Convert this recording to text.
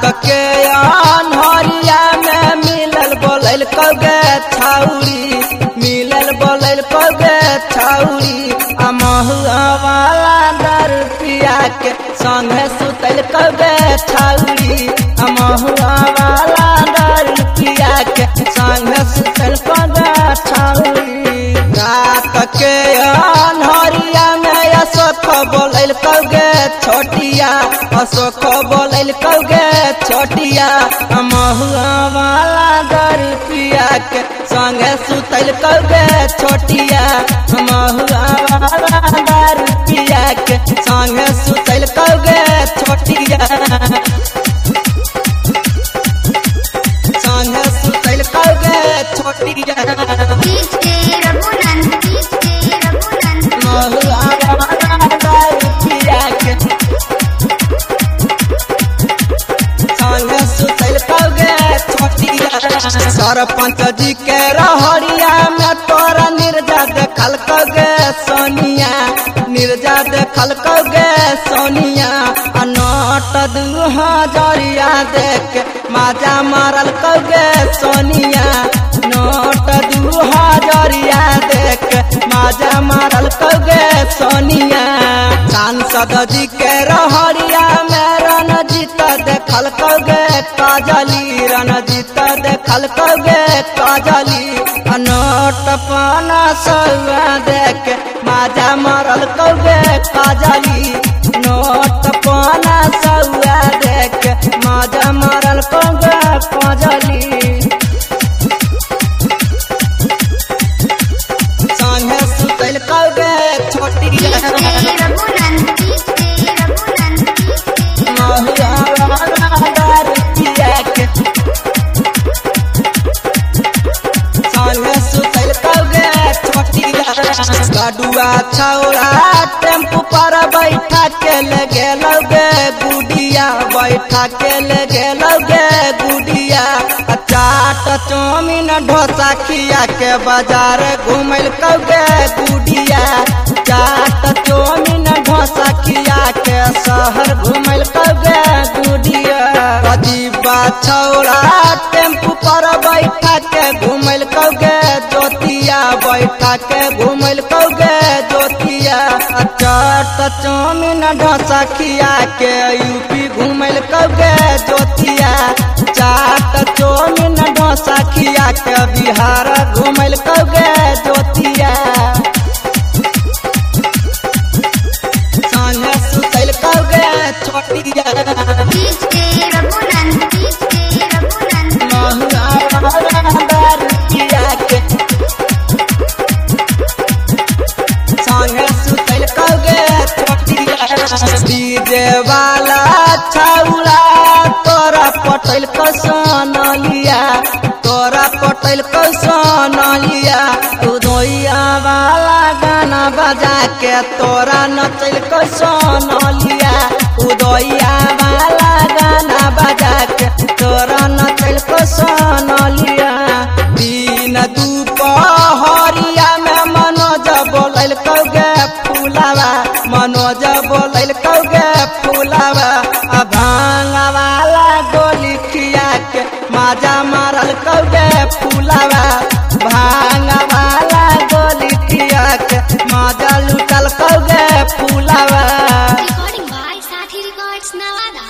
के अनहरिया में मिलल बोलल कौगे छाउरी मिलल बोलल कौगे छाउरी आ महुआ वाला दर पिया के संगे सुतल कौगे छाउरी आ महुआ वाला दर पिया के संगे सुतल कौगे छाउरी रात के अनहरिया में अशोक बोलल कौगे छोटिया अशोक बोलल कौगे छोटिया महुआ वाला दर पिया के संगे सुतल कौगे छोटिया महुआ वाला दर पिया के संगे सुतल कौगे छोटिया संगे सुतल कौगे छोटिया डीजे रघुनंद डीजे रघुनंद महुआ वाला दर पिया के संगे सुतल कौगे छोटिया सरपंच जी के रहरिया में तोरा निर्जा देखल कौगे सोनिया निर्जा देखल कौगे सोनिया आ नोट दू हजरिया देख के माजा मारल कौगे सोनिया नोट दू हजरिया देख के माजा मारल कौगे सोनिया सांसद जी के रहरिया में रणजीत देखल कौगे काजली रणजीत देखल कौगे काजली नोट पाना सौआ देख माजा मारल कौगे काजली नोट पाना सौआ देख माजा मारल कौगे काजली संगे सुतल कौगे छोटी डीजे रघुनंद डीजे रघुनंद महुआ वाला दर पिया के संगे सुतल कौगे छोटी गडुआ छौड़ा टेम्पू पर बैठा के ले गेलौगे गुडिया बैठा के ले गेलौगे गुडिया आ चाट चाउमीन डोसा खिया के बाजार घुमल कौगे गुडिया चाट चाउमीन डोसा खिया के शहर घुमल कौगे गुडिया अजीबा छौड़ा टेम्पू पर बैठा के घुमल कौगे जोतिया बैठा के घुमल कौगे जोतिया आ चाट चाउमीन डोसा खिया के यूपी घुमल कौगे जोतिया चाट चाउमीन डोसा खिया के बिहार घुमल कौगे जोतिया संगे सुतल कौगे छोटिया डीजे रघुनंद डीजे रघुनंद महुआ वाला दर पिया के संगे सुतल कौगे छोटिया डीजे वाला छौला तोरा पटल कसन लिया तोरा पटल कसन लिया उदोइया वाला गाना बजा के तोरा नचल कसन लिया उदोइया वाला गाना बजा के तोरा नचल कसन लिया दिन दुपहरिया में मनोज बोलल कौगे फूलावा मनोज बोलल कौगे फूलावा आ भांगा वाला गोली खिया के माजा मारल कौगे फूलावा भांगा वाला गोली खिया के माजा लुटल कौगे फूलावा